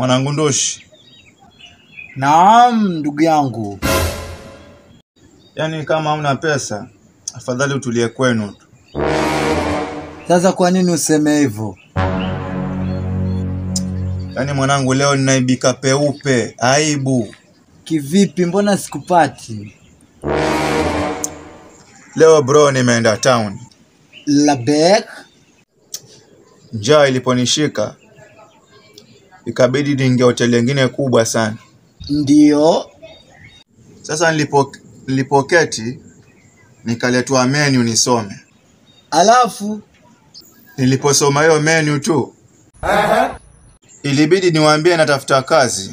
Mwanangu Ndoshi, Naam, ndugu yangu. yaani kama hauna pesa, afadhali utulie kwenu tu. Sasa kwa nini useme hivyo? Yaani mwanangu, leo ninaibika peupe, aibu. Kivipi? Mbona sikupati? Leo bro, nimeenda town, Labek? njaa iliponishika ikabidi niingia hoteli nyingine kubwa sana. Ndiyo. Sasa nilipo nilipoketi nikaletwa menu nisome. Alafu Niliposoma hiyo menu tu ilibidi niwaambie natafuta kazi.